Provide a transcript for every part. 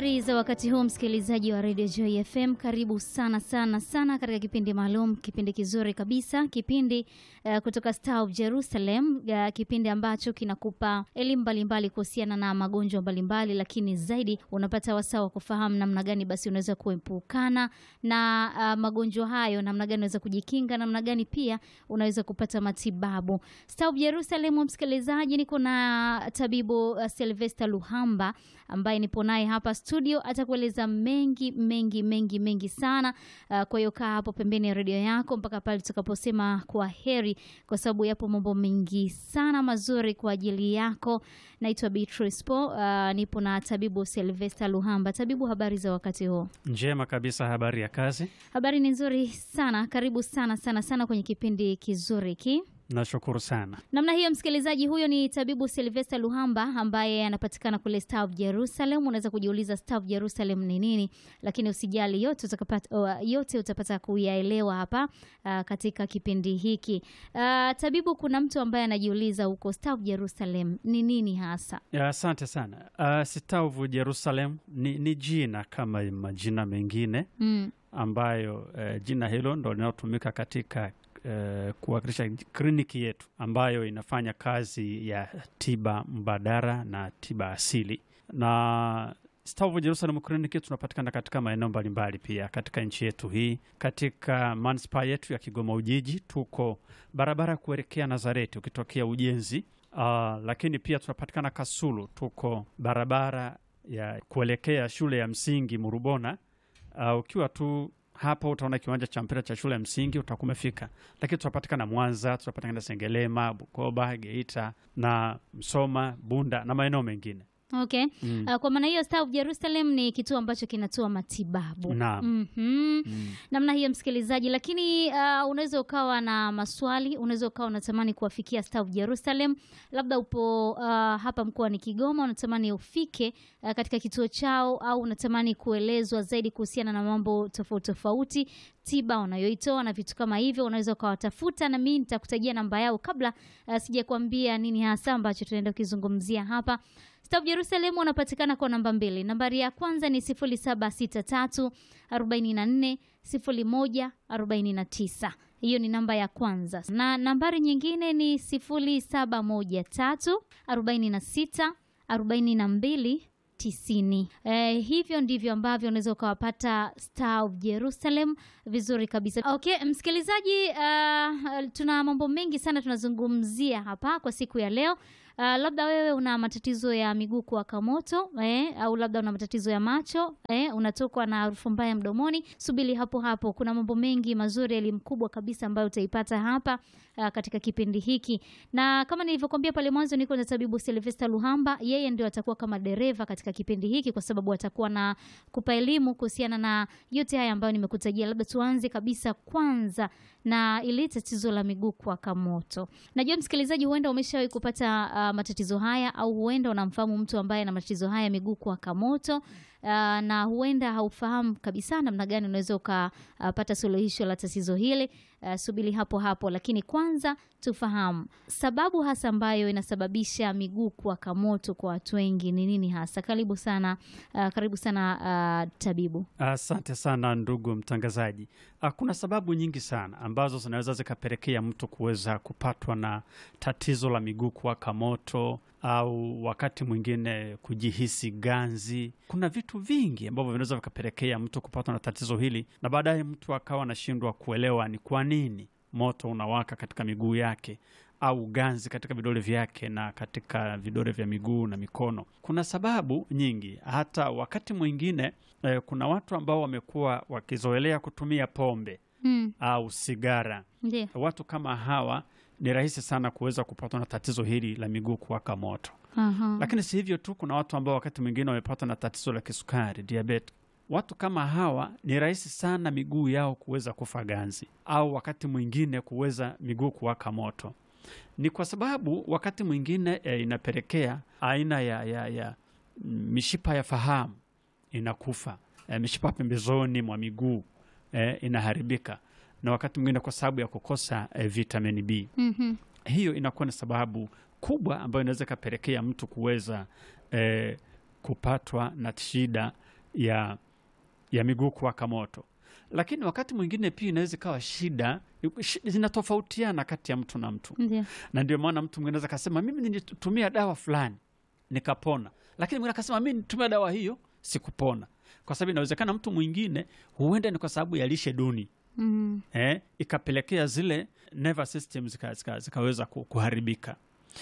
Habari za wakati huu, msikilizaji wa Radio Joy FM, karibu sana sana sana katika kipindi maalum, kipindi kizuri kabisa, kipindi uh, kutoka Star of Jerusalem, uh, kipindi ambacho kinakupa elimu mbalimbali kuhusiana na magonjwa mbalimbali, lakini zaidi unapata wasaa wa kufahamu namna gani basi unaweza kuepukana na uh, magonjwa hayo, namna gani unaweza kujikinga, namna gani pia unaweza kupata matibabu. Star of Jerusalem, msikilizaji, niko na tabibu uh, Sylvester Luhamba ambaye nipo naye hapa studio, atakueleza mengi mengi mengi mengi sana. Uh, kwa hiyo kaa hapo pembeni ya redio yako mpaka pale tutakaposema kwa heri, kwa sababu yapo mambo mengi sana mazuri kwa ajili yako. Naitwa Beatrice Po, uh, nipo na tabibu Sylvester Luhamba. Tabibu, habari za wakati huu? Njema kabisa. Habari ya kazi? Habari ni nzuri sana. Karibu sana sana sana kwenye kipindi kizuri hiki. Nashukuru sana. Namna hiyo, msikilizaji, huyo ni tabibu Sylvester Luhamba ambaye anapatikana kule Star of Jerusalem. Unaweza kujiuliza Star of Jerusalem ni nini, lakini usijali, yote utakapata, uh, yote utapata kuyaelewa hapa uh, katika kipindi hiki. Uh, tabibu, kuna mtu ambaye anajiuliza huko Star of Jerusalem ni nini hasa? Asante sana. Uh, Star of Jerusalem ni, ni jina kama majina mengine Mm. ambayo uh, jina hilo ndo linalotumika katika uh, kuwakilisha kliniki yetu ambayo inafanya kazi ya tiba mbadala na tiba asili na Star of Jerusalem kliniki tunapatikana katika maeneo mbalimbali pia katika nchi yetu hii. Katika manispaa yetu ya Kigoma Ujiji tuko barabara kuelekea Nazareti ukitokea ujenzi. Uh, lakini pia tunapatikana Kasulu, tuko barabara ya kuelekea shule ya msingi Murubona. Uh, ukiwa tu hapo utaona kiwanja cha mpira cha shule ya msingi utakuwa umefika. Lakini tunapatikana Mwanza, tunapatikana Sengelema, Bukoba, Geita na Msoma, Bunda na maeneo mengine. Okay. Mm. Uh, kwa maana hiyo Star of Jerusalem ni kituo ambacho kinatoa matibabu. Naam. Mhm. Mm. namna hiyo msikilizaji, lakini uh, unaweza ukawa na maswali, unaweza ukawa unatamani kuwafikia Star of Jerusalem, labda upo uh, hapa mkoani Kigoma, unatamani ufike uh, katika kituo chao, au unatamani kuelezwa zaidi kuhusiana na mambo tofauti tofauti, tiba wanayoitoa na vitu kama hivyo, unaweza ukawatafuta, na mimi nitakutajia namba yao kabla uh, sijakwambia nini hasa ambacho tunaenda kukizungumzia hapa. Star of Jerusalem wanapatikana kwa namba mbili. Nambari ya kwanza ni 0763 44 01 49. Hiyo ni namba ya kwanza, na nambari nyingine ni 0713 46 42 tisini. Eh, hivyo ndivyo ambavyo unaweza ukawapata Star of Jerusalem vizuri kabisa. Okay, msikilizaji, uh, tuna mambo mengi sana tunazungumzia hapa kwa siku ya leo. Uh, labda wewe una matatizo ya miguu kuwaka moto eh, au labda una matatizo ya macho eh, unatokwa na harufu mbaya mdomoni, subiri hapo hapo. Kuna mambo mengi mazuri, elimu kubwa kabisa ambayo utaipata hapa uh, katika kipindi hiki, na kama nilivyokuambia pale mwanzo, niko na tabibu Sylvester Luhamba. Yeye ndio atakuwa kama dereva katika kipindi hiki, kwa sababu atakuwa na kupa elimu kuhusiana na yote haya ambayo nimekutajia. Labda tuanze kabisa kwanza na ile tatizo la miguu kuwaka moto. Najua msikilizaji, huenda umeshawahi kupata uh, matatizo haya au huenda unamfahamu mtu ambaye ana matatizo haya miguu kuwaka moto uh, na huenda haufahamu kabisa namna gani unaweza ukapata suluhisho la tatizo hili. Uh, subiri hapo hapo, lakini kwanza tufahamu sababu hasa ambayo inasababisha miguu kuwaka moto kwa watu wengi ni nini hasa. Karibu sana uh, karibu sana uh, tabibu. Asante sana ndugu mtangazaji. Ah, Kuna sababu nyingi sana ambazo zinaweza zikapelekea mtu kuweza kupatwa na tatizo la miguu kuwaka moto au wakati mwingine kujihisi ganzi. Kuna vitu vingi ambavyo vinaweza vikapelekea mtu kupatwa na tatizo hili, na baadaye mtu akawa anashindwa kuelewa ni kwa nini moto unawaka katika miguu yake au ganzi katika vidole vyake na katika vidole vya miguu na mikono. Kuna sababu nyingi. Hata wakati mwingine eh, kuna watu ambao wamekuwa wakizoelea kutumia pombe Hmm, au sigara. ndio. Watu kama hawa ni rahisi sana kuweza kupatwa na tatizo hili la miguu kuwaka moto. Aha. Lakini si hivyo tu, kuna watu ambao wakati mwingine wamepatwa na tatizo la kisukari, diabetes. Watu kama hawa ni rahisi sana miguu yao kuweza kufa ganzi au wakati mwingine kuweza miguu kuwaka moto. Ni kwa sababu wakati mwingine e, inapelekea aina ya, ya, ya mm, mishipa ya fahamu inakufa, e, mishipa pembezoni mwa miguu e, inaharibika, na wakati mwingine kwa sababu ya kukosa e, vitamini B Mhm. hiyo inakuwa ni sababu kubwa ambayo inaweza ikapelekea mtu kuweza eh, kupatwa na shida ya ya miguu kuwaka moto. Lakini wakati mwingine pia inaweza ikawa shida shi- zinatofautiana kati ya mtu na mtu, Ndio. na ndio maana mtu mwingine anaweza akasema mimi nilitumia dawa fulani nikapona, lakini mwingine akasema mimi nilitumia dawa hiyo sikupona, kwa sababu inawezekana mtu mwingine huenda ni kwa sababu ya lishe duni Mm. eh, ikapelekea zile nervous system zika, zika, zikaweza ku- kuharibika,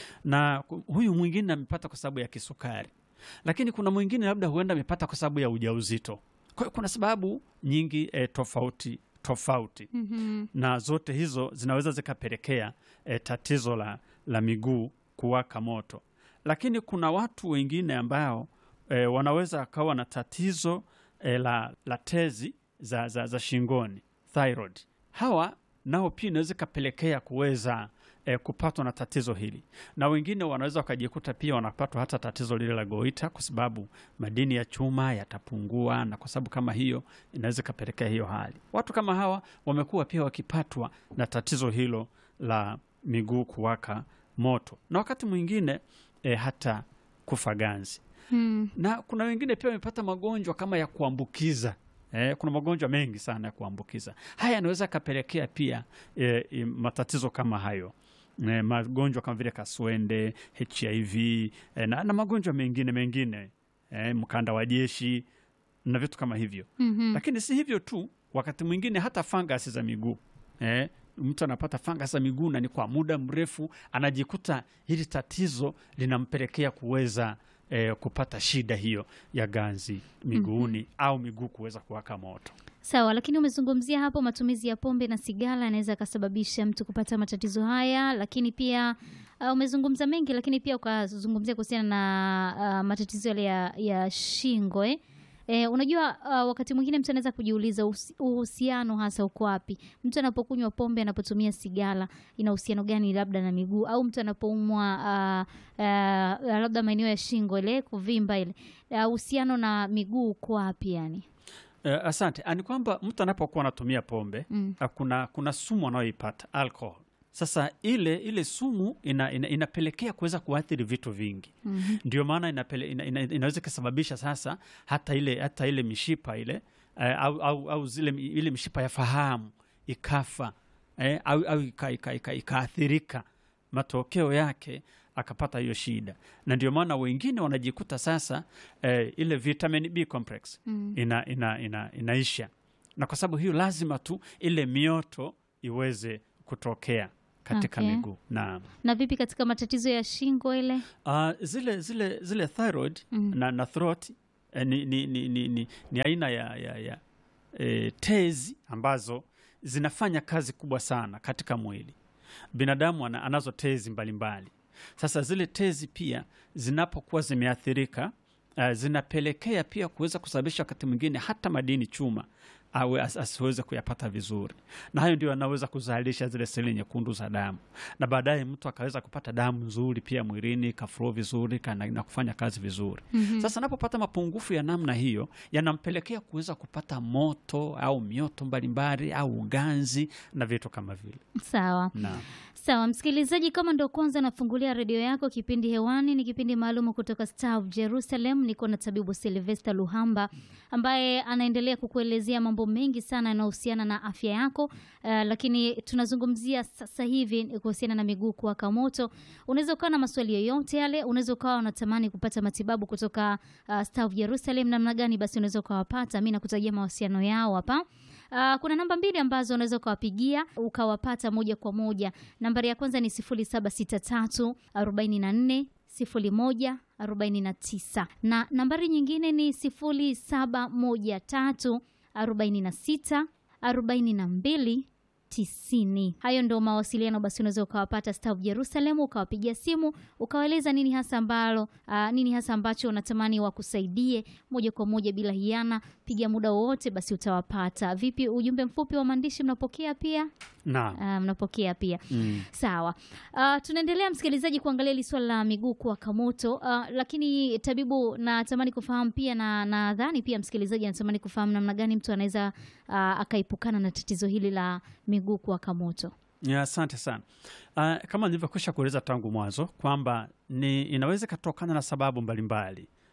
na ku- huyu mwingine amepata kwa sababu ya kisukari, lakini kuna mwingine labda huenda amepata kwa sababu ya ujauzito. Kwa hiyo kuna sababu nyingi eh, tofauti tofauti Mhm. na zote hizo zinaweza zikapelekea e, tatizo la, la miguu kuwaka moto. Lakini kuna watu wengine ambao e, wanaweza wakawa na tatizo e, la, la tezi za, za, za shingoni thyroid. Hawa nao pia inaweza ikapelekea kuweza e, kupatwa na tatizo hili, na wengine wanaweza wakajikuta pia wanapatwa hata tatizo lile la goita, kwa sababu madini ya chuma yatapungua, na kwa sababu kama hiyo inaweza ikapelekea hiyo hali. Watu kama hawa wamekuwa pia wakipatwa na tatizo hilo la miguu kuwaka moto, na wakati mwingine e, hata kufa ganzi Mm. na kuna wengine pia wamepata magonjwa kama ya kuambukiza. Eh, kuna magonjwa mengi sana ya kuambukiza. Haya yanaweza yakapelekea pia eh, eh, matatizo kama hayo eh, magonjwa kama vile kaswende, HIV eh, na, na magonjwa mengine mengine eh, mkanda wa jeshi na vitu kama hivyo. Mhm. Lakini si hivyo tu, wakati mwingine hata fangasi za miguu eh, mtu anapata fangasi za miguu na ni kwa muda mrefu, anajikuta hili tatizo linampelekea kuweza eh, kupata shida hiyo ya ganzi miguuni au miguu kuweza kuwaka moto. Sawa, lakini umezungumzia hapo matumizi ya pombe na sigara yanaweza akasababisha mtu kupata matatizo haya, lakini pia uh, umezungumza mengi, lakini pia ukazungumzia kuhusiana na uh, matatizo yale ya, ya shingo eh? Eh, unajua uh, wakati mwingine mtu anaweza kujiuliza uhusi- uhusiano hasa uko wapi? Mtu anapokunywa pombe, anapotumia sigara, ina uhusiano gani labda na miguu, au mtu anapoumwa uh, uh, labda maeneo ya shingo ile kuvimba ile, uh, uhusiano na miguu uko wapi yani? Eh, asante. Ah, Ni kwamba mtu anapokuwa anatumia pombe Mm. ah, kuna, kuna sumu anayoipata alcohol. Sasa ile ile sumu ina, ina, inapelekea kuweza kuathiri vitu vingi Mhm. ndio maana inapele, ina, ina, inaweza ikasababisha sasa hata ile hata ile mishipa ile eh, au, au, au zile ile mishipa ya fahamu ikafa eh, au, au ikaathirika ika, ika, ikaathirika. matokeo yake akapata hiyo shida, na ndio maana wengine wanajikuta sasa eh, ile vitamin B complex Mm. ina, ina, ina, inaisha, na kwa sababu hiyo lazima tu ile mioto iweze kutokea katika Okay. miguu na Na vipi katika matatizo ya shingo ile? uh, zile zile zile thyroid Mm. na, na throat eh, ni, ni, ni, ni, ni, ni aina ya, ya, ya eh, tezi ambazo zinafanya kazi kubwa sana katika mwili. Binadamu ana, anazo tezi mbalimbali mbali. Sasa zile tezi pia zinapokuwa zimeathirika uh, zinapelekea pia kuweza kusababisha wakati mwingine hata madini chuma awe as, asiweze kuyapata vizuri, na hayo ndio anaweza kuzalisha zile seli nyekundu za damu, na baadaye mtu akaweza kupata damu nzuri pia mwilini, kaflow vizuri kana, na kufanya kazi vizuri. Mhm. Sasa anapopata mapungufu ya namna hiyo yanampelekea kuweza kupata moto au mioto mbalimbali au uganzi na vitu kama vile. Sawa. Naam. Sawa, msikilizaji, kama ndo kwanza nafungulia redio yako, kipindi hewani ni kipindi maalum kutoka Star of Jerusalem. Niko na tabibu Silvester Luhamba ambaye anaendelea kukuelezea mambo mengi sana yanayohusiana na afya yako. Uh, lakini tunazungumzia sasa hivi kuhusiana na miguu kuwaka moto. Unaweza ukawa na maswali yoyote yale, unaweza ukawa unatamani kupata matibabu kutoka uh, Star of Jerusalem, namna gani basi unaweza ukawapata. Mi nakutajia mawasiliano yao hapa. Uh, kuna namba mbili ambazo unaweza ukawapigia ukawapata moja kwa moja. Nambari ya kwanza ni 0763 44 01 49 na nambari nyingine ni 0713 46 42 tisini. Hayo ndo mawasiliano basi, unaweza ukawapata Star of Jerusalem, ukawapigia simu ukawaeleza nini hasa ambalo uh, nini hasa ambacho unatamani wakusaidie moja kwa moja bila hiana. Piga muda wowote basi utawapata. Vipi, ujumbe mfupi wa maandishi mnapokea pia? Naam. Uh, mnapokea pia Mm. Sawa. Uh, tunaendelea msikilizaji kuangalia hili swala la miguu kuwaka moto. Uh, lakini tabibu, natamani kufahamu pia na nadhani pia msikilizaji anatamani kufahamu namna gani mtu anaweza uh, akaepukana na tatizo hili la miguu kuwaka moto. Ya, asante sana. Uh, kama nilivyokwisha kueleza tangu mwanzo kwamba ni inaweza ikatokana na sababu mbalimbali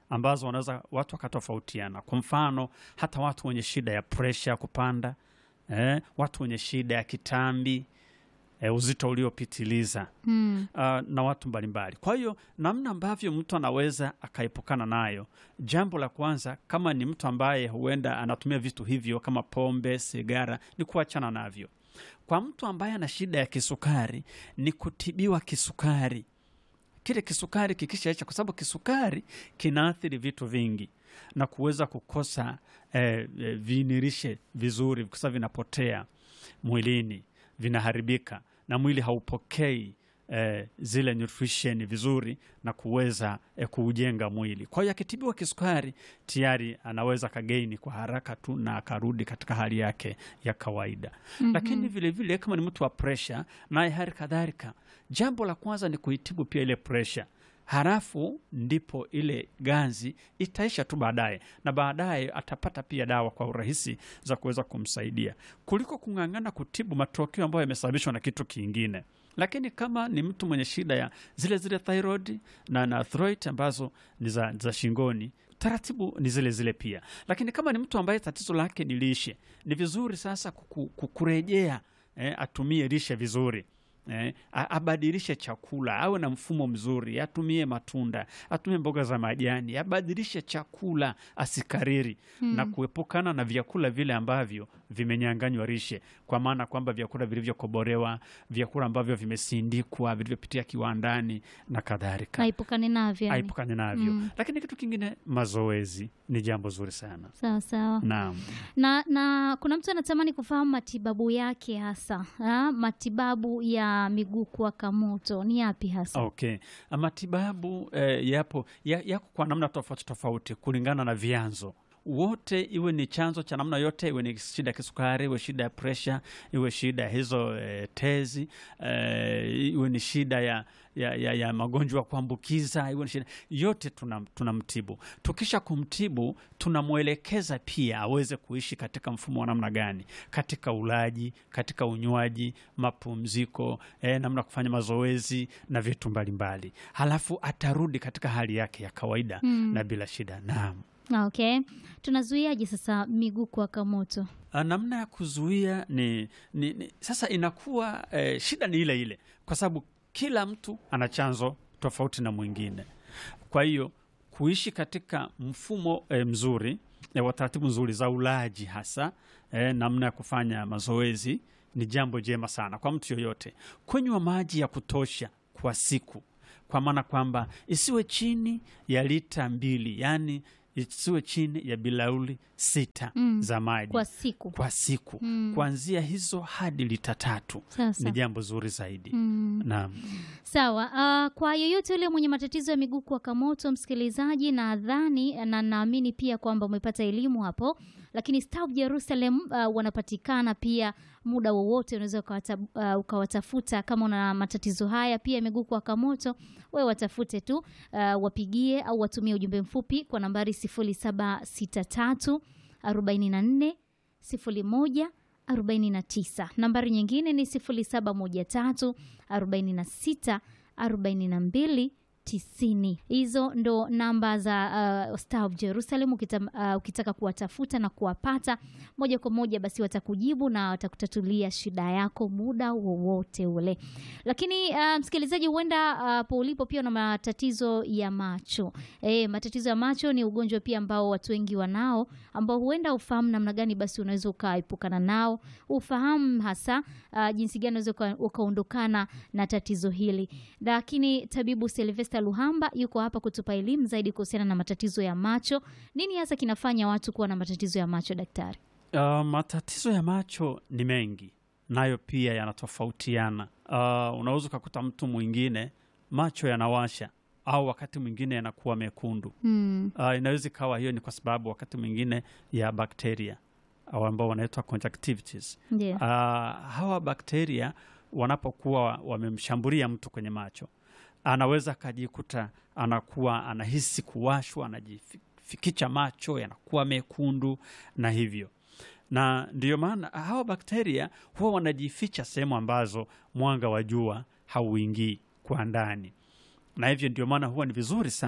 ambazo wanaweza watu wakatofautiana. Kwa mfano, hata watu wenye shida ya presha ya kupanda eh, watu wenye shida ya kitambi eh, uzito uliopitiliza Mm. uh, na watu mbalimbali. Kwa hiyo namna ambavyo mtu anaweza akaepukana nayo, jambo la kwanza, kama ni mtu ambaye huenda anatumia vitu hivyo kama pombe, sigara, ni kuachana navyo. Kwa mtu ambaye ana shida ya kisukari, ni kutibiwa kisukari. Kile kisukari kikishaisha, kwa sababu kisukari kinaathiri vitu vingi na kuweza kukosa eh, eh, viinirishe vizuri, kwa sababu vinapotea mwilini, vinaharibika na mwili haupokei eh, zile nutrition vizuri na kuweza eh, kuujenga mwili. Kwa hiyo akitibiwa kisukari tayari anaweza kageini kwa haraka tu na akarudi katika hali yake ya kawaida. Mhm. Lakini vile vile kama ni mtu wa presha, naye hali kadhalika, jambo la kwanza ni kuitibu pia ile presha halafu ndipo ile ganzi itaisha tu baadaye, na baadaye atapata pia dawa kwa urahisi za kuweza kumsaidia kuliko kung'ang'ana kutibu matokeo ambayo yamesababishwa na kitu kingine. Lakini kama ni mtu mwenye shida ya zile zile thyroid na na arthritis ambazo ni za, za shingoni taratibu ni zile zile pia. Lakini kama ni mtu ambaye tatizo lake ni lishe, ni vizuri sasa kuku- kukurejea eh, atumie lishe vizuri eh, a- abadilishe chakula, awe na mfumo mzuri, atumie matunda, atumie mboga za majani, abadilishe chakula, asikariri na kuepukana na vyakula vile ambavyo vimenyanganywa lishe, kwa maana kwamba vyakula vilivyokoborewa, vyakula ambavyo vimesindikwa, vilivyopitia kiwandani na kadhalika Aipukane navyo. yani. aipukane navyo. Mm. Lakini kitu kingine, mazoezi ni jambo zuri sana. Sawa sawa. Naam. na na kuna mtu anatamani kufahamu matibabu yake hasa ha? matibabu ya miguu kuwaka moto ni yapi hasa? Okay, matibabu eh, yapo ya- yako kwa namna tofauti tofauti kulingana na vyanzo wote, iwe ni chanzo cha namna yote, iwe ni shida ya kisukari, iwe shida ya presha, iwe shida ya hizo eh, tezi eh, iwe ni shida ya, ya, ya, ya magonjwa ya kuambukiza, iwe ni shida yote, tunam- tunamtibu. Tukisha kumtibu, tunamwelekeza pia aweze kuishi katika mfumo wa namna gani, katika ulaji, katika unywaji, mapumziko, eh, namna ya kufanya mazoezi na vitu mbalimbali, halafu atarudi katika hali yake ya kawaida Mm. na bila shida. Naam. Okay, tunazuiaje sasa miguu kuwaka moto? Ah, namna ya kuzuia ni, ni, ni sasa inakuwa eh, shida ni ile ile, kwa sababu kila mtu ana chanzo tofauti na mwingine. Kwa hiyo kuishi katika mfumo eh, mzuri eh, wa taratibu nzuri za ulaji hasa eh, namna ya kufanya mazoezi ni jambo jema sana kwa mtu yoyote. Kunywa maji ya kutosha kwa siku, kwa maana kwamba isiwe chini ya lita mbili, yaani isiwe chini ya bilauli sita Mm. za maji Kwa siku. kwa siku Mm. kuanzia hizo hadi lita tatu Sasa. ni jambo zuri zaidi. Mm. Naam. Sawa. ah, kwa yeyote yule mwenye matatizo ya miguu kuwaka moto, msikilizaji, nadhani na naamini pia kwamba umepata elimu hapo, lakini Staff Jerusalem ah, wanapatikana pia muda wowote, unaweza ukawata, ah, ukawatafuta kama una matatizo haya pia ya miguu kuwaka moto, wewe watafute tu, ah, wapigie au watumie ujumbe mfupi kwa nambari 0763 44 01 49. Nambari nyingine ni 0713 46 42 90. Hizo ndo namba za uh, Star of Jerusalem. Ukita, uh, ukitaka kuwatafuta na kuwapata moja kwa moja, basi watakujibu na watakutatulia shida yako muda wowote ule. Lakini uh, msikilizaji, huenda uh, hapo ulipo pia una matatizo ya macho. E, matatizo ya macho ni ugonjwa pia ambao watu wengi wanao, ambao huenda ufahamu namna gani basi unaweza ukaepukana nao, ufahamu hasa uh, jinsi gani unaweza uka- ukaondokana na tatizo hili. Lakini tabibu Silvester Luhamba yuko hapa kutupa elimu zaidi kuhusiana na matatizo ya macho. Nini hasa kinafanya watu kuwa na matatizo ya macho, daktari? Uh, matatizo ya macho ni mengi, nayo pia yanatofautiana. Uh, unaweza ukakuta mtu mwingine macho yanawasha au wakati mwingine yanakuwa mekundu. Hmm. Uh, inaweza ikawa hiyo ni kwa sababu wakati mwingine ya bakteria au ambao wanaitwa conjunctivitis. Ndio. Uh, hawa bakteria wanapokuwa wamemshambulia mtu kwenye macho, anaweza akajikuta anakuwa anahisi kuwashwa, anajifikicha macho yanakuwa mekundu na hivyo, na ndiyo maana hawa bakteria huwa wanajificha sehemu ambazo mwanga wa jua hauingii kwa ndani, na hivyo ndio maana huwa ni vizuri sana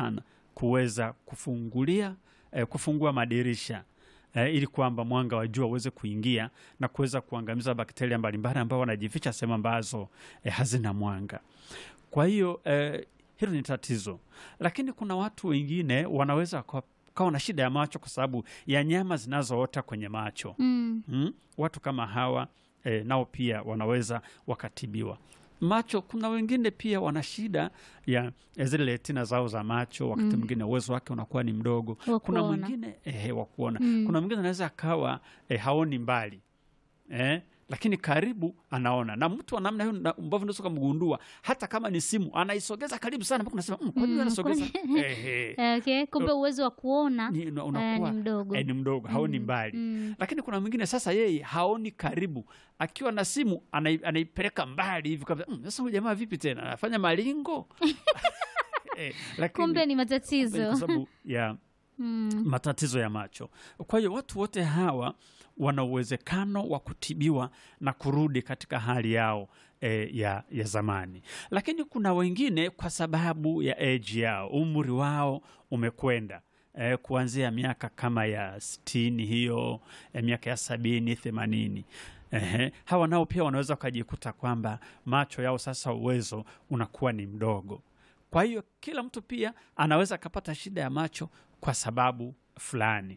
kuweza kufungulia eh, kufungua madirisha eh, ili kwamba mwanga wa jua uweze kuingia na kuweza kuangamiza bakteria mbalimbali ambao wanajificha sehemu ambazo eh, hazina mwanga. Kwa hiyo eh, hilo ni tatizo, lakini kuna watu wengine wanaweza kwa- kawa na shida ya macho kwa sababu ya nyama zinazoota kwenye macho Mm. mm? Watu kama hawa eh, nao pia wanaweza wakatibiwa macho. Kuna wengine pia wana shida ya ya zile retina zao za macho, wakati Mm. mwingine uwezo wake unakuwa ni mdogo. Wa Kuna kuona. mwingine eh, wa kuona Mm. kuna mwingine anaweza akawa eh, haoni mbali eh, lakini karibu anaona, na mtu wa namna hiyo na- ambavyo unaweza ukamgundua, hata kama ni simu anaisogeza karibu sana mpaka unasema mm, kwa nini Mm, anasogeza? kwani- eh, eh, Okay. Kumbe uwezo wa kuona ni, una- eh, unakuwa ni mdogo. eh, ni mdogo, haoni Mm, mbali mm. lakini kuna mwingine sasa yeye haoni karibu, akiwa na simu anai- anaipeleka mbali hivi kabisa. Mm, Sasa huyu jamaa vipi tena anafanya malingo eh, lakini Kumbe ni kwa matatizo. sababu ya Mm. matatizo ya macho. Kwa hiyo watu wote hawa wana uwezekano wa kutibiwa na kurudi katika hali yao e, ya, ya zamani, lakini kuna wengine kwa sababu ya age yao, umri wao umekwenda e, kuanzia miaka kama ya sitini hiyo e, miaka ya sabini themanini. Ehe, hawa nao pia wanaweza wakajikuta kwamba macho yao sasa uwezo unakuwa ni mdogo. Kwa hiyo kila mtu pia anaweza akapata shida ya macho kwa sababu fulani.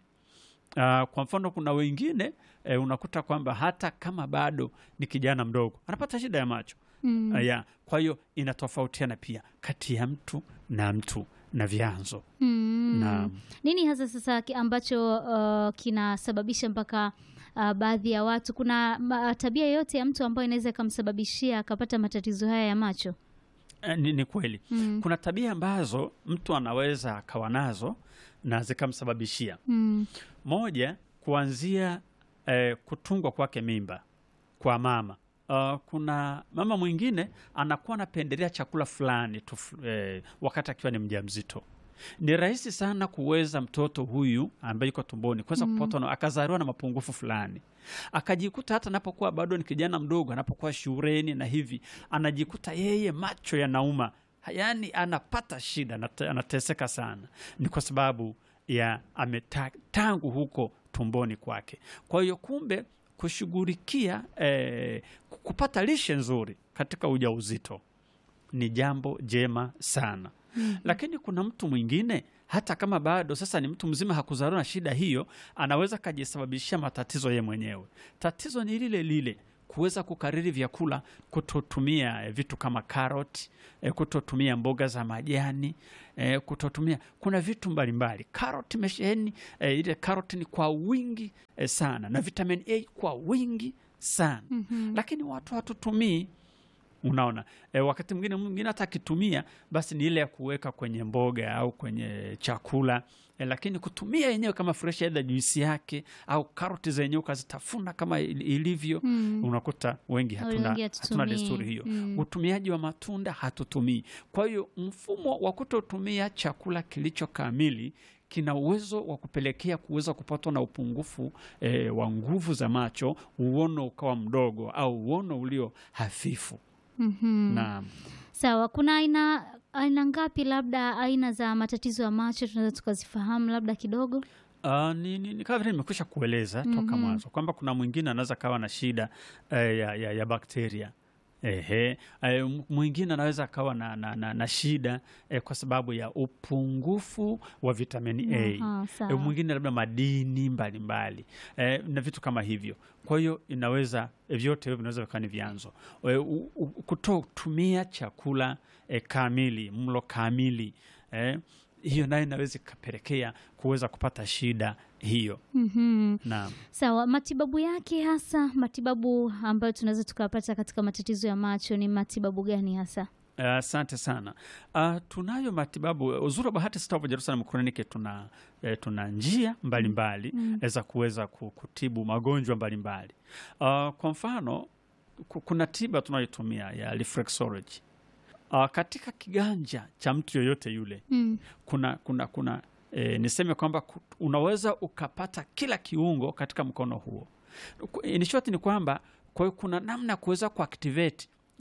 Uh, kwa mfano kuna wengine eh, unakuta kwamba hata kama bado ni kijana mdogo anapata shida ya macho Mm. uh, ya. Kwa hiyo inatofautiana pia kati ya mtu na mtu na vyanzo Mm. na Nini hasa sasa ki- ambacho uh, kinasababisha mpaka uh, baadhi ya watu, kuna ma, tabia yoyote ya mtu ambayo inaweza ikamsababishia akapata matatizo haya ya macho? eh, ni, ni kweli Mm. kuna tabia ambazo mtu anaweza akawa nazo na zikamsababishia Mm. moja kuanzia eh, kutungwa kwake mimba kwa mama. Uh, kuna mama mwingine anakuwa anapendelea chakula fulani tu eh, wakati akiwa ni mjamzito. Ni rahisi sana kuweza mtoto huyu ambaye yuko tumboni kuweza Mm. kupatwa na akazaliwa na mapungufu fulani, akajikuta hata anapokuwa bado ni kijana mdogo, anapokuwa shuleni na hivi, anajikuta yeye macho yanauma, yaani anapata shida, anate- anateseka sana. Ni kwa sababu ya ameta, tangu huko tumboni kwake. Kwa hiyo kumbe kushughulikia eh, kupata lishe nzuri katika ujauzito ni jambo jema sana Mm. lakini kuna mtu mwingine hata kama bado sasa ni mtu mzima hakuzaliwa na shida hiyo, anaweza kajisababishia matatizo yeye mwenyewe. Tatizo ni lile lile, kuweza kukariri vyakula, kutotumia eh, vitu kama karoti, eh, kutotumia mboga za majani, eh, kutotumia kuna vitu mbalimbali. Karoti imesheheni eh, ile karoti ni kwa wingi eh, sana na vitamin A kwa wingi sana Mhm. lakini watu hatutumii. Unaona e, wakati mwingine mwingine hata akitumia basi ni ile ya kuweka kwenye mboga au kwenye chakula e, lakini kutumia yenyewe kama fresh, aidha juisi yake au karoti zenyewe ukazitafuna kama il- ilivyo, Mm. unakuta wengi hatuna, Wengi hatuna hatutumii. desturi hiyo. Mm. Utumiaji wa matunda hatutumii. Kwa hiyo mfumo wa kutotumia chakula kilicho kamili kina uwezo wa kupelekea kuweza kupatwa na upungufu e, wa nguvu za macho, uono ukawa mdogo au uono ulio hafifu. Mhm. Na Sawa, kuna aina aina ngapi, labda aina za matatizo ya macho tunaweza tukazifahamu labda kidogo? Uh, ni, ni, ni kama vile nimekwisha kueleza toka Mhm. mwanzo kwamba kuna mwingine anaweza kawa na shida eh, ya, ya, ya bakteria Ehe, eh, m- mwingine anaweza akawa na, na, na, na shida eh, kwa sababu ya upungufu wa vitamini A. Aha, Eh, sawa. mwingine labda madini mbalimbali eh, na vitu kama hivyo. Kwa hiyo inaweza eh, vyote hivyo vinaweza vikawa ni vyanzo eh, u- u- kutotumia chakula eh, kamili, mlo kamili eh, hiyo nayo inaweza ikapelekea kuweza kupata shida hiyo. Mhm. Na Sawa, matibabu yake hasa, matibabu ambayo tunaweza tukapata katika matatizo ya macho ni matibabu gani hasa? eh, asante sana. Uh, tunayo matibabu. Uzuri wa Bahati Star of Jerusalem Clinic tuna, eh, tuna njia mbalimbali Mm. za kuweza ku- kutibu magonjwa mbalimbali. Uh, kwa mfano ku- kuna tiba tunayotumia ya reflexology. Uh, katika kiganja cha mtu yoyote yule Mm. kuna kuna kuna e, niseme kwamba ku- unaweza ukapata kila kiungo katika mkono huo. Ku- In short ni kwamba kwa hiyo kuna namna ya kuweza kuactivate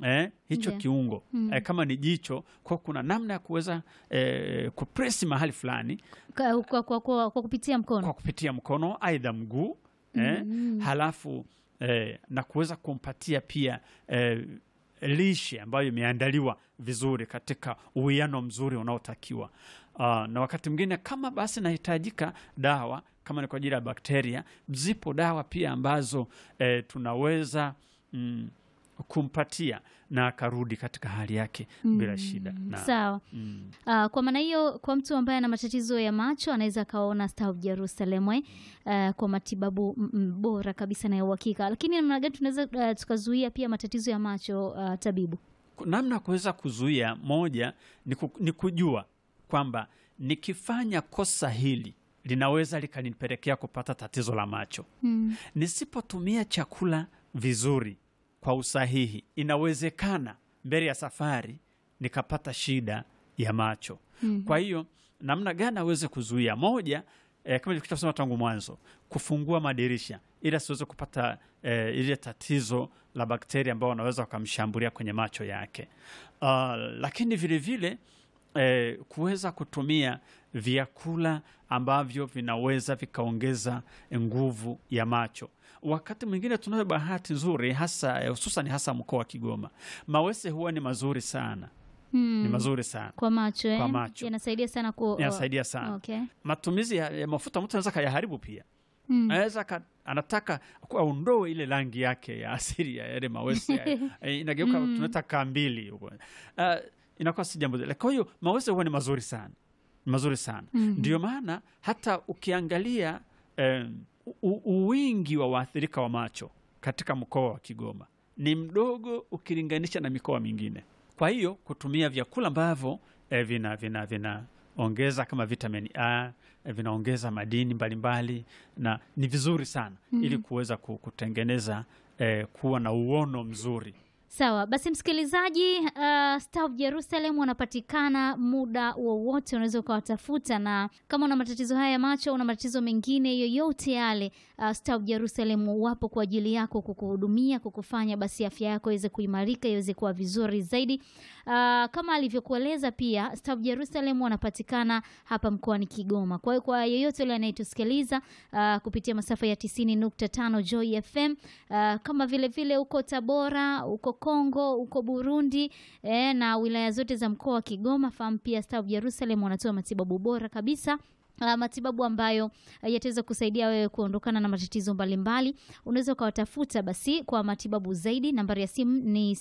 eh, hicho Ndio. kiungo Mm. eh, kama ni jicho, kwa kuna namna ya kuweza eh, kupresi mahali fulani Kwa, kwa, kwa, kwa, kwa kupitia mkono kwa kupitia mkono aidha mguu eh, Mm. halafu eh, na kuweza kumpatia pia eh, lishe ambayo imeandaliwa vizuri katika uwiano mzuri unaotakiwa. Uh, na wakati mwingine kama basi nahitajika dawa kama ni kwa ajili ya bakteria, zipo dawa pia ambazo eh, tunaweza mm, kumpatia na akarudi katika hali yake bila shida na, Sawa. mm, Uh, kwa maana hiyo kwa mtu ambaye ana matatizo ya macho anaweza akaona Star of Jerusalem eh, uh, kwa matibabu mm, mm, bora kabisa na ya uhakika. Lakini namna gani tunaweza uh, tukazuia pia matatizo ya macho uh, tabibu? namna ya kuweza kuzuia, moja ni, ku, ni kujua kwamba nikifanya kosa hili linaweza likanipelekea kupata tatizo la macho. Mm. Nisipotumia chakula vizuri kwa usahihi, inawezekana mbele ya safari nikapata shida ya macho. Mhm. Kwa hiyo namna gani aweze kuzuia? Moja, eh, kama nilivyosema tangu mwanzo, kufungua madirisha ili asiweze kupata eh, ile tatizo la bakteria ambao wanaweza wakamshambulia kwenye macho yake. Uh, lakini vile vile eh, kuweza kutumia vyakula ambavyo vinaweza vikaongeza nguvu ya macho. Wakati mwingine tunayo bahati nzuri, hasa eh, hususan hasa mkoa wa Kigoma, mawese huwa ni mazuri sana, Mm. ni mazuri sana, Kwa macho eh? Kwa macho. yanasaidia sana ku yanasaidia sana. Okay. Matumizi ya, ya mafuta mtu anaweza kayaharibu pia Mm. anaweza ka, anataka aondoe ile rangi yake ya asili ya yale mawese ya- eh, inageuka Mm. tunaita kambili huko. Uh, inakuwa si jambo zile. Kwa hiyo mawese huwa ni mazuri sana, ni mazuri sana Mhm. ndio maana hata ukiangalia eh, u- uwingi wa waathirika wa macho katika mkoa wa Kigoma ni mdogo ukilinganisha na mikoa mingine. Kwa hiyo kutumia vyakula ambavyo eh, vina vina vinaongeza kama vitamini A eh, vinaongeza madini mbalimbali na ni vizuri sana Mhm. ili kuweza ku- kutengeneza eh, kuwa na uono mzuri. Sawa basi, msikilizaji, uh, Star of Jerusalem wanapatikana muda wowote, unaweza ukawatafuta, na kama una matatizo haya ya macho, una matatizo mengine yoyote yale, uh, Star of Jerusalem wapo kwa ajili yako kukuhudumia, kukufanya basi afya yako iweze kuimarika, iweze kuwa vizuri zaidi. Uh, kama alivyokueleza pia, Star of Jerusalem wanapatikana hapa mkoani Kigoma. Kwa hiyo kwa yeyote yule anayetusikiliza uh, kupitia masafa ya 90.5 Joy FM uh, kama vile vile uko Tabora, uko Kongo, uko Burundi eh, na wilaya zote za mkoa wa Kigoma, fahamu pia Star of Jerusalem wanatoa matibabu bora kabisa. Uh, matibabu ambayo uh, yataweza kusaidia wewe kuondokana na matatizo mbalimbali. Unaweza ukawatafuta basi kwa matibabu zaidi. Nambari ya simu ni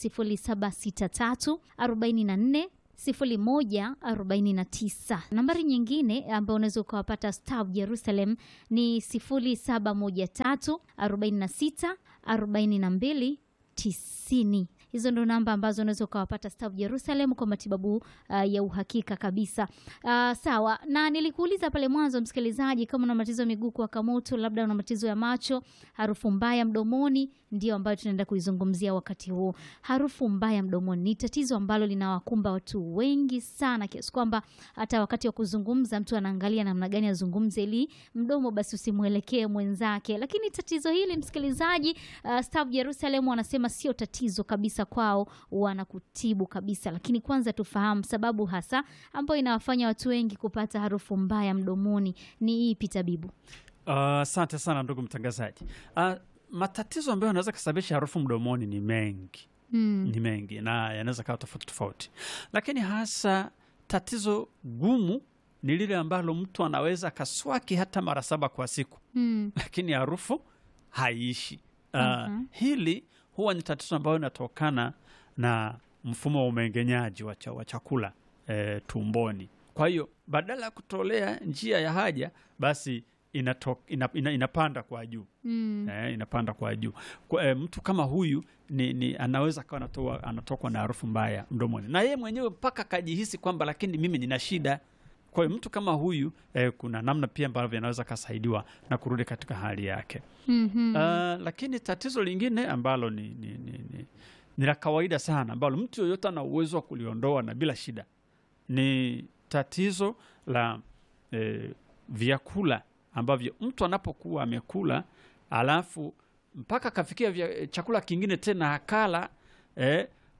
0763 44 01 49. Nambari nyingine ambayo unaweza ukawapata Star of Jerusalem ni 0713 46 42 90. Hizo ndo namba ambazo unaweza ukawapata Star of Jerusalem kwa matibabu uh, ya uhakika kabisa. Uh, sawa, na nilikuuliza pale mwanzo msikilizaji, kama una matatizo ya miguu kuwaka moto, labda una matatizo ya macho, harufu mbaya mdomoni, ndio ambayo tunaenda kuizungumzia wakati huu. Harufu mbaya mdomoni ni tatizo ambalo linawakumba watu wengi sana, kiasi kwamba hata wakati wa kuzungumza mtu anaangalia namna gani azungumze ili mdomo basi usimwelekee mwenzake. Lakini tatizo hili msikilizaji, uh, Star of Jerusalem wanasema sio tatizo kabisa kwao, wanakutibu kabisa. Lakini kwanza tufahamu sababu hasa ambayo inawafanya watu wengi kupata harufu mbaya mdomoni ni ipi, tabibu? Asante sana ndugu mtangazaji. Uh, matatizo ambayo yanaweza kusababisha harufu mdomoni ni mengi Mm. ni mengi na yanaweza kawa tofauti tofauti, lakini hasa tatizo gumu ni lile ambalo mtu anaweza akaswaki hata mara saba kwa siku, Mm. lakini harufu haiishi. Uh, Mhm. Hili huwa ni tatizo ambayo inatokana na mfumo wa umeng'enyaji wa cha- wa chakula eh, tumboni. Kwa hiyo badala ya kutolea njia ya haja, basi inato, ina, ina, inapanda kwa juu Mm. eh, inapanda kwa juu kwa, eh, mtu kama huyu ni, ni anaweza akawa anatoa anatokwa na harufu mbaya mdomoni na yeye mwenyewe mpaka akajihisi kwamba lakini mimi nina shida. Kwa hiyo mtu kama huyu eh, kuna namna pia ambavyo anaweza akasaidiwa na kurudi katika hali yake. Mhm. Ah, lakini tatizo lingine ambalo ni, ni, ni, ni, ni la kawaida sana ambalo mtu yoyote ana uwezo wa kuliondoa na bila shida ni tatizo la eh, vyakula ambavyo mtu anapokuwa amekula alafu mpaka akafikia vya, chakula kingine tena akala eh,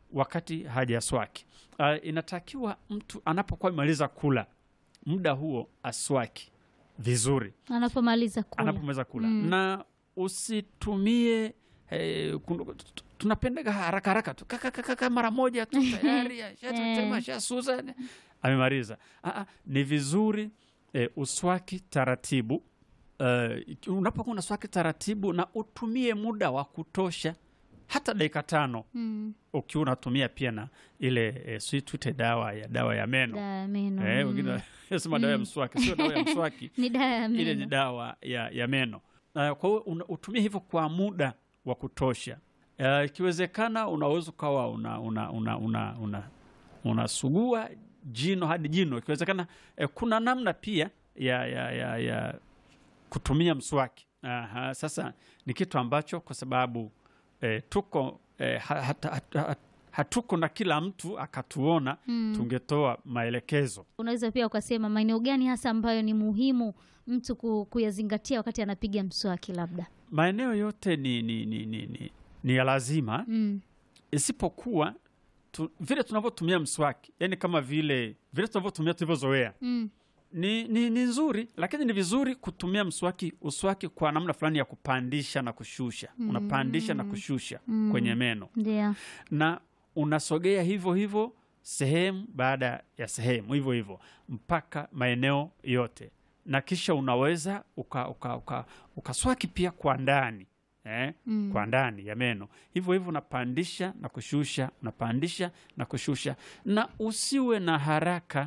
wakati hajaswaki. Uh, inatakiwa mtu anapokuwa amemaliza kula muda huo aswaki vizuri Anapomaliza kula. anapomaliza kula Mm. na usitumie eh, kun- t- tunapendaga haraka haraka tu kaka kaka kaka mara moja tu tayari ashatema Eh. shasuza amemaliza. Ah, ah, ni vizuri eh, uswaki taratibu. Eh, iki- unapokuwa unaswaki taratibu na utumie muda wa kutosha, hata dakika tano Mm. ukiwa unatumia pia na ile eh, sijui tuite dawa ya dawa ya meno Dawa ya meno. eh, mm. wengine wanasema dawa ya Mm. mswaki, sio dawa ya mswaki Ni dawa ya ile ni meno. dawa ya, ya meno. Uh, kwa hiyo una- utumie hivyo kwa muda wa kutosha. Uh, ikiwezekana unaweza ukawa una, una, una, una, una, unasugua jino hadi jino. Ikiwezekana eh, kuna namna pia ya, ya, ya, ya kutumia mswaki. Aha, sasa ni kitu ambacho kwa sababu eh, tuko eh, ha- hata- hata- hata- hatuko na kila mtu akatuona, Mm. tungetoa maelekezo. Unaweza pia ukasema maeneo gani hasa ambayo ni muhimu mtu ku- kuyazingatia wakati anapiga mswaki labda. Maeneo yote ni, ni, ni, ni, ni, ni ya lazima Mm. isipokuwa tu, vile tunavyotumia mswaki, yani kama vile vile tunavyotumia tulivyozoea Mm. ni, ni, ni nzuri, lakini ni vizuri kutumia mswaki uswaki kwa namna fulani ya kupandisha na kushusha. Mm. Unapandisha na kushusha Mm. kwenye meno Ndio. na unasogea hivyo hivyo sehemu baada ya sehemu hivyo hivyo mpaka maeneo yote, na kisha unaweza uka, uka, uka, ukaswaki pia kwa ndani eh? Mm. kwa ndani ya meno hivyo hivyo, unapandisha na kushusha, unapandisha na kushusha, na usiwe na haraka.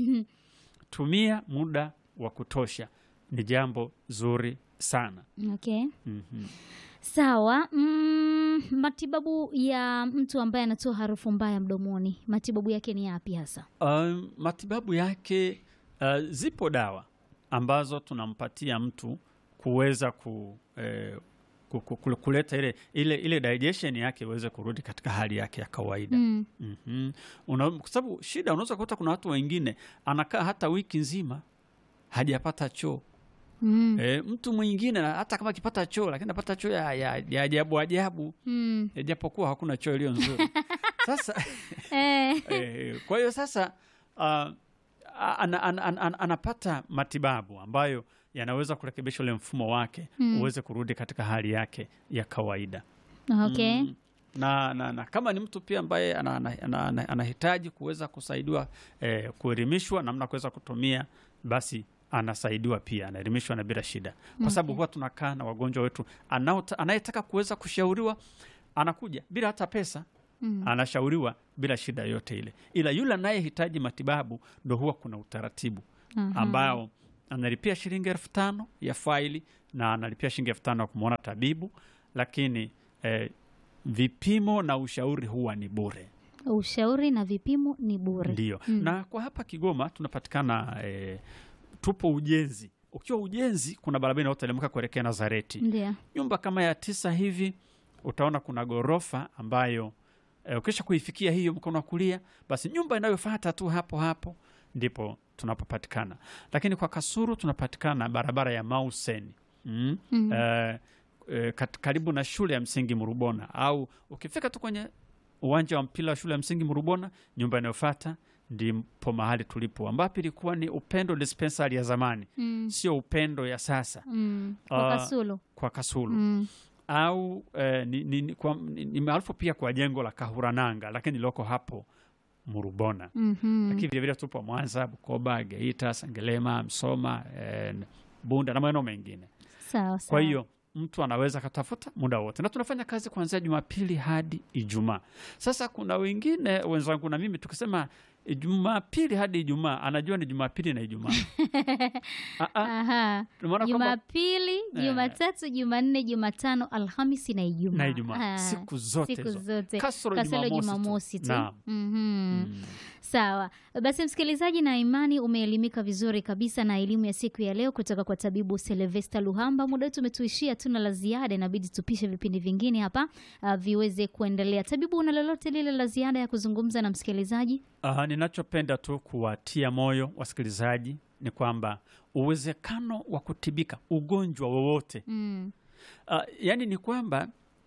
Tumia muda wa kutosha, ni jambo zuri sana. Okay. Mhm. Sawa. Mm, matibabu ya mtu ambaye anatoa harufu mbaya mdomoni, matibabu yake ni yapi hasa? Um, matibabu yake uh, zipo dawa ambazo tunampatia mtu kuweza ku, eh, ku, ku, ku- kuleta ile, ile, ile digestion yake iweze kurudi katika hali yake ya kawaida. Mm. Mhm. Una- kwa sababu shida, unaweza kukuta kuna watu wengine anakaa hata wiki nzima hajapata choo. Mm. E, mtu mwingine na hata kama akipata choo lakini anapata choo ya, ya, ya ajabu ajabu, Mm. e, japokuwa hakuna choo iliyo nzuri. Sasa Eh. e, kwa hiyo sasa uh, ana, ana, ana, ana, anapata matibabu ambayo yanaweza kurekebisha ule mfumo wake Mm. uweze kurudi katika hali yake ya kawaida. Okay. Mm. Na, na, na kama ni mtu pia ambaye anahitaji ana, ana, ana, anahitaji kuweza kusaidiwa eh, kuelimishwa namna ya kuweza kutumia, basi anasaidiwa pia, anaelimishwa na bila shida, kwa sababu Okay. huwa tunakaa na wagonjwa wetu, anaota- anayetaka kuweza kushauriwa anakuja bila hata pesa Mm. anashauriwa bila shida yote ile, ila yule anayehitaji matibabu ndo huwa kuna utaratibu Aha. ambao analipia shilingi elfu tano ya faili na analipia shilingi elfu tano ya kumwona tabibu, lakini eh, vipimo na ushauri huwa ni bure. Ushauri na vipimo ni bure. Ndio. Mm. Na kwa hapa Kigoma tunapatikana eh, tupo ujenzi. Ukiwa ujenzi, kuna barabara inayoteremka kuelekea Nazareti, Ndio. nyumba kama ya tisa hivi, utaona kuna ghorofa ambayo eh, ukisha kuifikia hiyo mkono wa kulia, basi nyumba inayofuata tu hapo hapo ndipo tunapopatikana. Lakini kwa Kasuru tunapatikana barabara ya Mauseni mm? Mm. eh, eh, kat- karibu na shule ya msingi Murubona, au ukifika tu kwenye uwanja wa mpira wa shule ya msingi Murubona, nyumba inayofuata ndipo mahali tulipo, ambapo ilikuwa ni Upendo dispensary ya zamani, Mm. sio Upendo ya sasa Mm. Kwa Ah, Kasulu. kwa Kasulu Mm. au eh, ni, ni, ni, kwa- ni, ni maarufu pia kwa jengo la Kahurananga, lakini liloko hapo Murubona. Mhm. Lakini vilevile tupo Mwanza, Bukoba, Geita, Sengelema, Msoma, eh, Bunda na maeneo mengine. Sawa sawa. Kwa hiyo mtu anaweza akatafuta muda wote, na tunafanya kazi kuanzia Jumapili hadi Ijumaa. Sasa kuna wengine wenzangu na mimi tukisema Jumapili hadi Ijumaa, anajua ni Jumapili na Ijumaa. Ah, ah, Aha. tumeona kwamba Jumapili, Eh. Jumatatu, Jumanne, Jumatano, Alhamisi na Ijumaa. na Ijumaa Ah, siku zote siku hizo zote kasoro kasoro Jumamosi Jumamosi tu. tu. Naam. Mhm. Mm. Sawa basi, msikilizaji, na imani umeelimika vizuri kabisa na elimu ya siku ya leo kutoka kwa tabibu Silvesta Luhamba. Muda wetu umetuishia, tuna la ziada, inabidi tupishe vipindi vingine hapa uh, viweze kuendelea. Tabibu, una lolote lile la ziada ya kuzungumza na msikilizaji? Ah, ninachopenda tu kuwatia moyo wasikilizaji ni kwamba uwezekano wa kutibika ugonjwa wowote Mm. uh, yani ni kwamba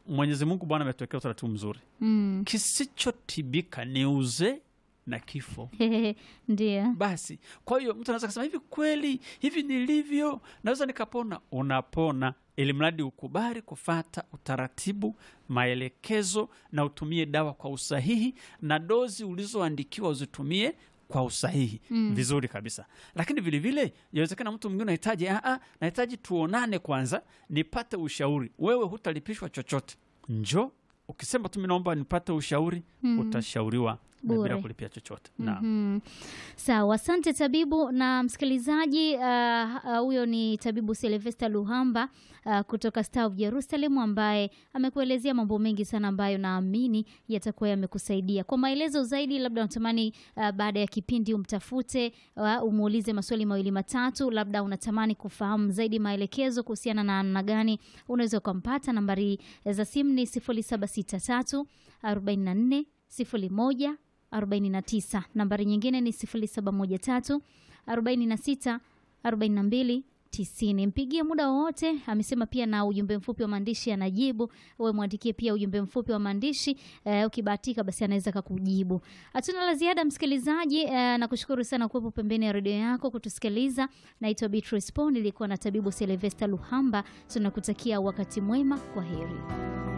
Mwenyezi Mungu Bwana ametuwekea utaratibu mzuri, Mm. kisichotibika ni uzee na kifo. Ndio. Basi kwa hiyo mtu anaweza kusema hivi, kweli hivi nilivyo naweza nikapona? Unapona, ili mradi ukubali kufata utaratibu, maelekezo na utumie dawa kwa usahihi, na dozi ulizoandikiwa uzitumie kwa usahihi Mm. vizuri kabisa. Lakini vilevile inawezekana mtu mwingine unahitaji "Ah, nahitaji tuonane kwanza nipate ushauri. Wewe hutalipishwa chochote, njo ukisema tu mi naomba nipate ushauri Mm. utashauriwa na bila Bure. kulipia chochote. Naam. Mhm. Sawa, asante tabibu na msikilizaji. ah, ah, Huyo ni tabibu Silvester Luhamba ah, kutoka Star of Jerusalem ambaye amekuelezea mambo mengi sana ambayo naamini yatakuwa yamekusaidia. Kwa maelezo zaidi, labda unatamani ah, baada ya kipindi umtafute, ah, umuulize maswali mawili matatu, labda unatamani kufahamu zaidi maelekezo kuhusiana na namna gani unaweza ukampata. Nambari za simu ni 0763 44 01 49. Nambari nyingine ni 0713 46 42 90. Mpigie muda wowote. Amesema pia na ujumbe mfupi wa maandishi anajibu. Wewe mwandikie pia ujumbe mfupi wa maandishi eh, ukibahatika basi anaweza kakujibu. Hatuna la ziada msikilizaji, eh, nakushukuru sana kuwepo pembeni ya redio yako kutusikiliza. Naitwa Beatrice Paul, nilikuwa na tabibu Silvester Luhamba. Tunakutakia wakati mwema, kwa heri.